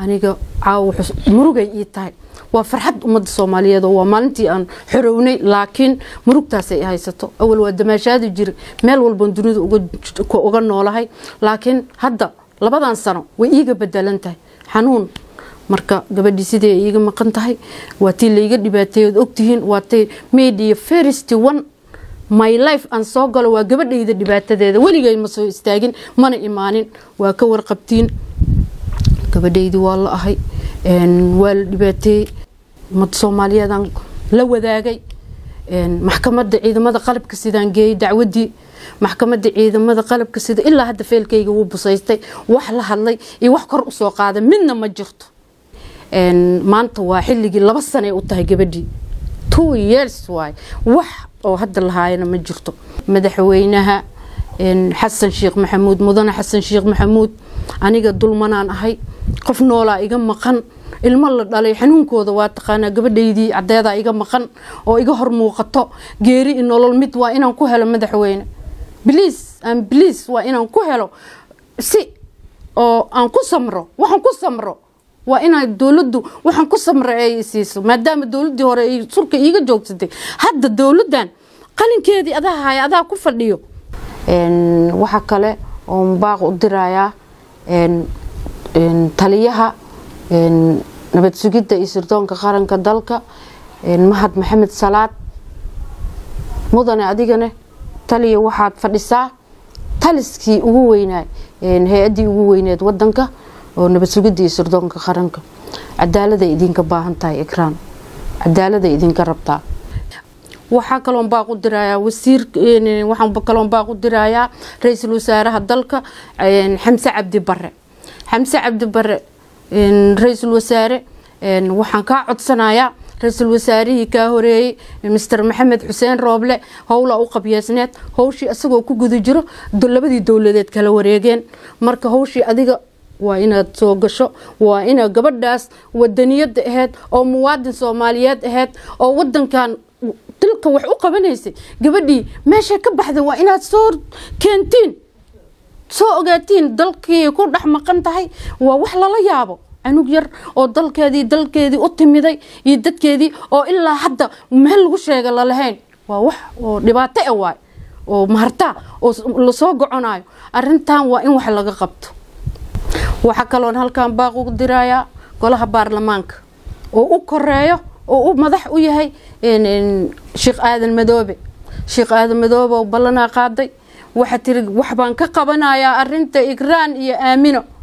aniga caawa murugay ii tahay waa farxad ummadda soomaaliyeed oo waa maalintii aan xorownay laakiin murugtaasay haysato awal waa damaashaadi jira meel walban dunida uga noolahay laakiin hadda labadan sano way iiga bedelan tahay xanuun marka gabadhii sidee iiga maqan tahay waa tii layga dhibaateeyood ogtihiin waa tay media first one my life aan soo galo waa gabadhayda dhibaatadeeda weligay ma soo istaagin mana imaanin waa ka warqabtiin gabadhaydii waa la ahay waa la dhibaateeyey ummadda soomaaliyeedaan la wadaagay maxkamadda ciidamada qalabka sidaan geeyey dacwadii maxkamadda ciidamada qalabka sida ilaa hadda feelkayga wuu busaystay wax la hadlay iyo wax kor usoo qaaday midna ma jirto maanta waa xilligii laba sanay u tahay gabadhii two years waay wax oo hadda lahaayana ma jirto madaxweynaha xasan sheekh maxamuud mudane xasan sheekh maxamuud aniga dulmanaan ahay qof noolaa iga maqan ilmo la dhalay xanuunkooda waa taqaanaa gabadhaydii cadeedaa iga maqan oo iga hor muuqato geeri i nolol mid waa inaan ku helo madaxweyne bliis aan bliis waa inaan ku helo si oo aan ku samro waxaan ku samro waa inaa dowladdu waxaan ku samra ay siiso maadaama dowladdii hore ay surka iiga joogsatay hadda dowladdan qalinkeedii adaa haya adaa ku fadhiyo waxa kale oo baaq u dirayaa taliyaha nabad sugidda iyo sirdoonka qaranka dalka mahad maxamed salaad mudane adigane taliya waxaad fadhisaa taliskii ugu weynaay hay-addii ugu weyneed wadanka oo nabad sugidda iyo sirdoonka qaranka cadaaladay idinka baahan tahay ikraan cadaaladay idinka rabtaa waxaa kaloon baaq u dirayaa wasiir waxaan kaloon baaq u dirayaa ra-iisul wasaaraha dalka xamse cabdi bare xamse cabdi bare ra-iisul wasaare waxaan kaa codsanayaa ra-iisul wasaarihii kaa horeeyey master maxamed xuseen rooble howlaa u qabyeesneed howshii isagoo ku guda jiro labadii dowladeed kala wareegeen marka howshii adiga waa inaad soo gasho waa inaad gabadhaas wadaniyada aheyd oo muwaadin soomaaliyeed aheyd oo wadankan dilka wax u qabanaysay gabadhii meesha ka baxda waa inaad soo keentiin soo ogaatiin dalkii ku dhex maqan tahay waa wax lala yaabo canug yar oo dalkeedii dalkeedii u timiday iyo dadkeedii oo ilaa hadda meel lagu sheega lalahayn waa wax oo dhibaato e waay oo maharta oo lasoo goconayo arintan waa in wax laga qabto waxaa kaloon halkan baaq ugu dirayaa golaha baarlamaanka oo u koreeyo oo u madax u yahay sheekh aadan madoobe sheekh aadan madoobe oo ballanaa qaaday waxaa tiri wax baan ka qabanayaa arinta igraan iyo aamino